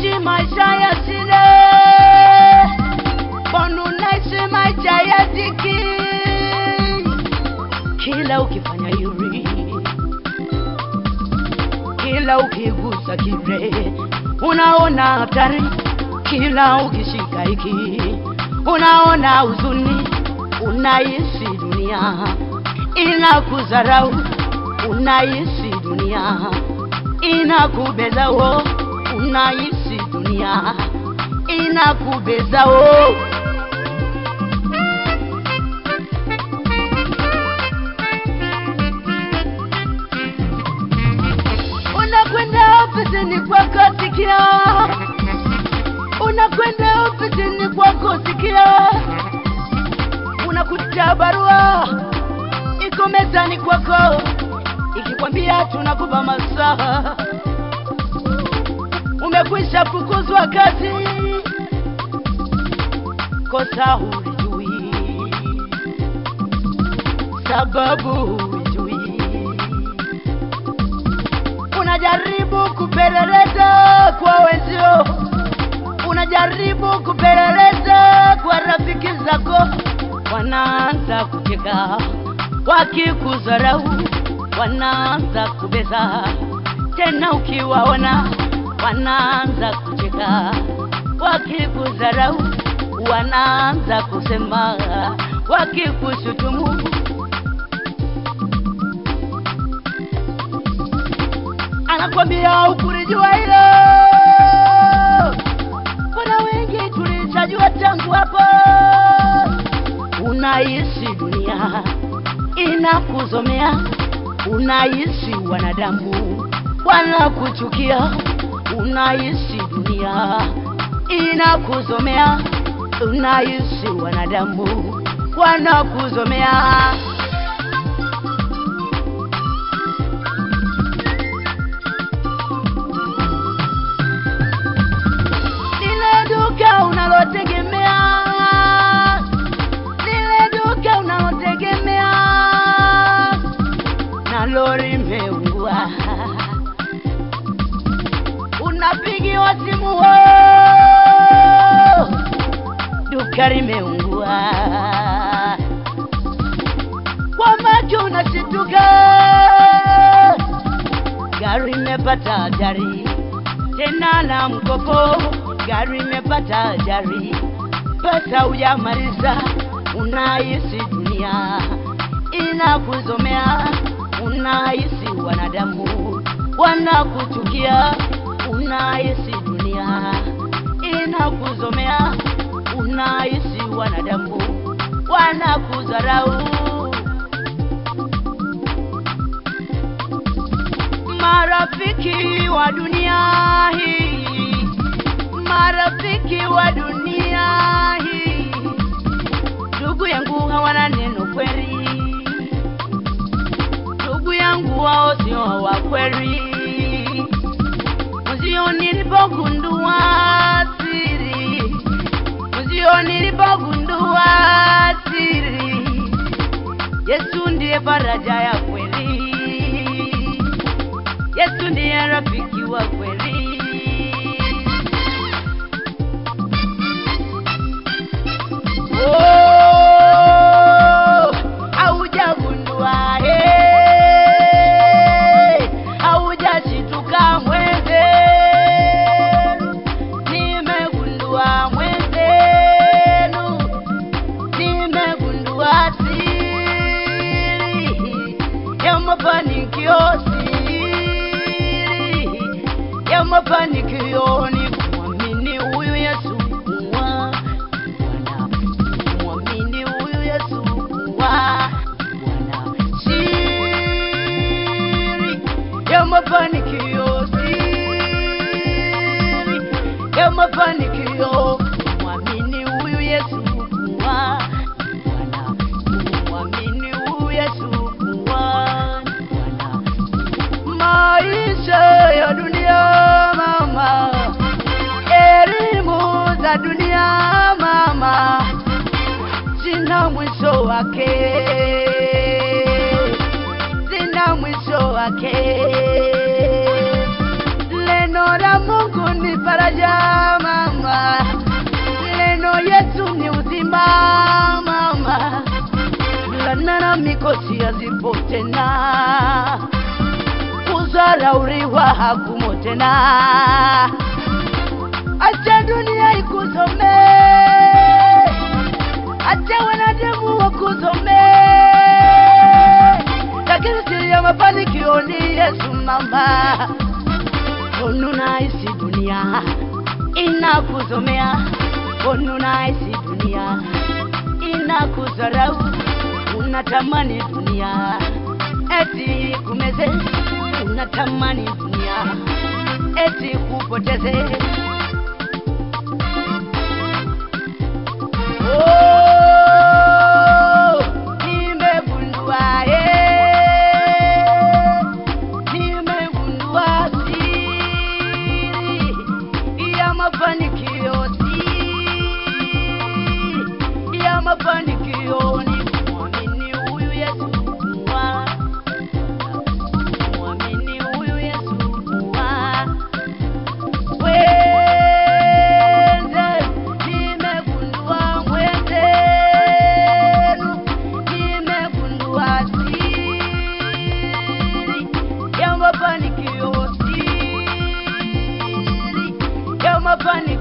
unaishi maisha ya shida, mbona unaishi maisha ya dhiki? Kila ukifanya yuri, kila ukigusa kile, unaona hatari. Kila ukishika hiki, unaona huzuni. Unaishi dunia inakudharau, unaishi dunia inakubeza wo, unaishi dunia inakubeza wo. Unakwenda ofisini kwako sikia, unakwenda ofisini kwako sikia, unakuta barua iko mezani kwako ikikwambia tunakupa masaa, umekwisha fukuzwa kazi, kosa hulijui, sababu hulijui, unajaribu kupeleleza kwa wenzio, unajaribu kupeleleza kwa rafiki zako, wanaanza kucheka wakikudharau wanaanza kubeza tena, ukiwaona wanaanza kucheka, wakikudharau wanaanza kusema, wakikushutumu anakwambia ukulijua hilo. Kuna wengi tulishajua tangu hapo. Unaishi dunia inakuzomea unaishi wanadamu wanakuchukia, unaishi dunia inakuzomea, unaishi wanadamu wanakuzomea. Lile duka unalotegemea, lile duka unalotegemea na lori meungua, unapigiwa simu ho, duka limeungua, kwa macho unashituka, gari imepata ajali tena na mkopo, gari imepata ajali, pesa hujamaliza, unaishi dunia inakuzomea unaishi wanadamu wanakuchukia, unaishi dunia inakuzomea, unaishi wanadamu wanakudharau. Marafiki wa dunia hii, marafiki wa dunia hii, ndugu yangu hawana neno kweli ndugu yangu wao sio wa kweli. Mzio nilipogundua siri, mzio nilipogundua siri, Yesu ndiye faraja ya kweli, Yesu ndiye rafiki wa kweli. Oh, haujagundua eh, haujashituka mwenzenu, nimegundua mwenzenu, nimegundua siri ya mafanikio, siri ya mafanikio ni kumwamini huyu Yesu kuwa Bwana, kumwamini huyu Yesu kuwa Bwana, siri ya mafanikio, siri ya mafanikio, kumwamini huyu Yesu kuwa Bwana, kumwamini huyu Yesu kuwa Bwana maisha ya dunia mama, elimu za dunia mama, zina mwisho wake, zina mwisho wake. Neno la Mungu ni ni faraja mama, neno yetu ni uzima mama, laana na mikosi hazipo tena, kudharauriwa hakumo tena. Acha dunia ikusome, acha wanadamu wakusome, lakini siri ya mafanikio ni Yesu mama. Unaisi dunia inakusomea, unaisi dunia inakudharau, unatamani dunia eti kumeze, unatamani dunia eti kupoteze. Oh, nimegundua eh, nimegundua siri ya mafanikio, siri ya mafanikio ni kumwamini huyu Yesu kuwa, kumwamini huyu Yesu kuwa Mwenze, nimegundua mwenzenu, nimegundua siri ya mafanikio, siri ya mafanikio